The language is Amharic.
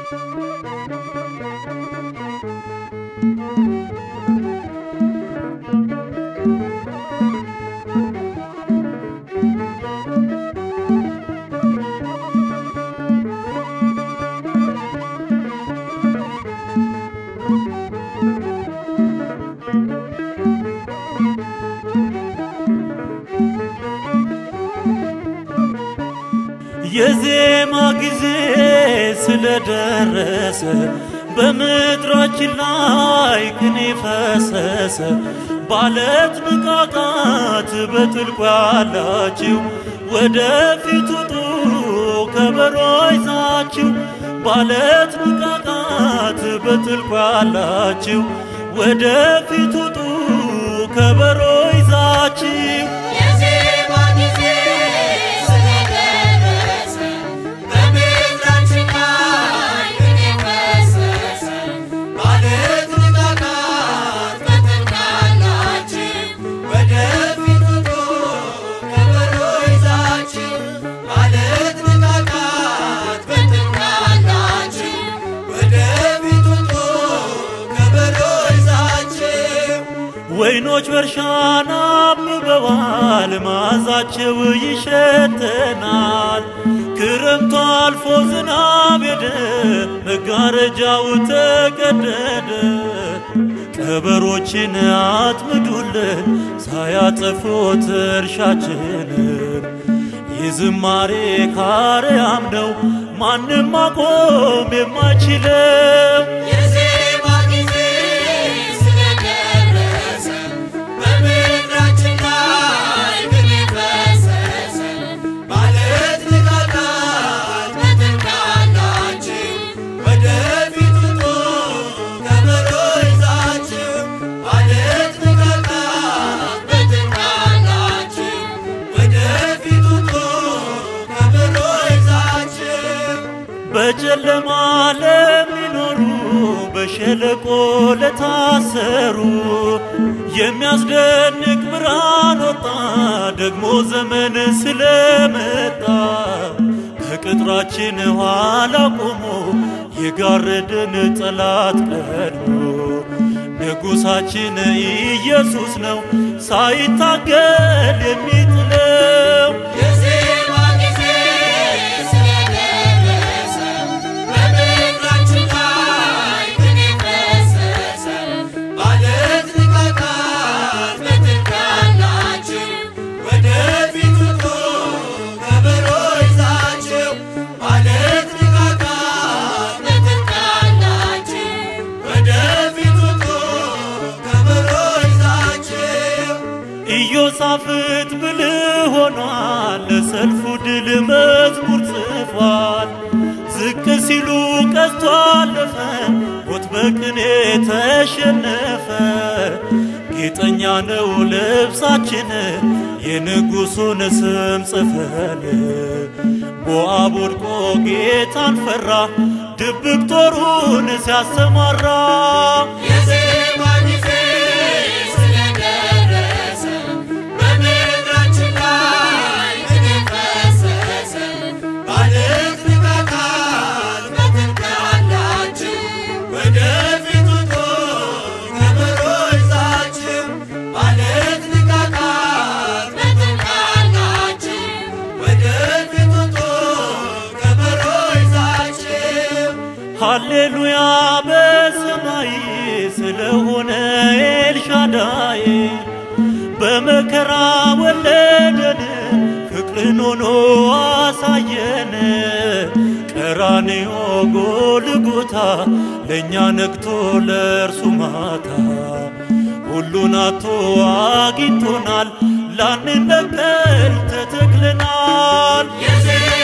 የዜማ ጊዜ ስለደረሰ በምድራችን ላይ ቅኔ ፈሰሰ። ባለት ንቃቃት በጥልቁ ያላችሁ ወደፊት ውጡ ከበሮ ይዛችሁ ባለት ንቃቃት በጥልቁ ያላችሁ ወደፊት ውጡ ከበሮ ይዛችሁ የዜማ ጊዜ ስለደረሰ በምድራችን ላይ ቅኔ ፈሰሰ። ማለት ንቃቃት በጥልቅ ያላችሁ ወደፊት ውጡ ከበሮ ይዛችሁ። ማለት ንቃቃት በጥልቅ ያላችሁ ወደፊት ውጡ ከበሮ ይዛችሁ። ወይኖች በእርሻን አብበዋል፣ መዓዛቸው ይሸተናል። ክረምቱ አልፎ ዝናብ ሄደ፣ መጋረጃው ተቀደደ። ቀበሮችን አጥምዱልን ሳያጠፉት እርሻችንን። የዝማሬ ካርያም ነው ማንም ማቆም የማይችለው። የዜማ ጊዜ ስለደረሰ በምድራችን ላይ ቅኔ ፈሰሰ። ማለት ንቃቃት በጥልቅ ያላችሁ ወደፊት ውጡ ከበሮ ይዛችሁ። ማለት ንቃቃት በጥልቅ ያላችሁ ወደፊት ውጡ ከበሮ ይዛችሁ። በጨለማ ለሚኖሩ በሸለቆ ለታሰሩ የሚያስደንቅ ብርሃን ወጣ። ደግሞ ዘመን ስለመጣ ከቅጥራችን ኋላ ቆሞ የጋረደን ጠላት ቀድሞ ንጉሣችን ኢየሱስ ነው ሳይታገል የሚጥለው። የዜማ ጊዜ ስለደረሰ በምድራችን ላይ ቅኔ ፈሰሰ። ማለት ንቃቃት በጥልቅ ያላችሁ ወደፊት ውጡ ከበሮ ይዛችሁ። ማለት ንቃቃት በጥልቅ ያላችሁ ወደፊት ውጡ ከበሮ ይዛችሁ። ኢዮሳፍጥ ብልህ ሆኗል፣ ለሰልፉ ድል መዝሙር ጽፏል። ዝቅ ሲሉ ቀስቶ አለፈ፣ ሞት በቅኔ ተሸነፈ። ጌጠኛ ነው ልብሳችን የንጉሡን ስም ጽፈን። ሞዓብ ወድቆ ጌታን ፈራ፣ ድብቅ ጦሩን ሲያሰማራ የዜማ ጊዜ ስለደረሰ በምድራችን ላይ ቅኔ ፈሰሰ። ማለት ንቃቃት በጥልቅ ያላችሁ ወደፊት ውጡ ከበሮ ይዛችሁ። ማለት ንቃቃት በጥልቅ ያላችሁ ወደፊት ውጡ ከበሮ ይዛችሁ። ሃሌሉያ በሰማይ ስለሆነ ኤልሻዳይ በመከራ ወለደን ፍቅርን ሆኖ አሳየን። ቀራንዮ ጎልጎታ ለእኛ ነግቶ ለእርሱ ማታ ሁሉን አቶ አግኝቶናል ላንነቀል ተተክለናል። የዜማ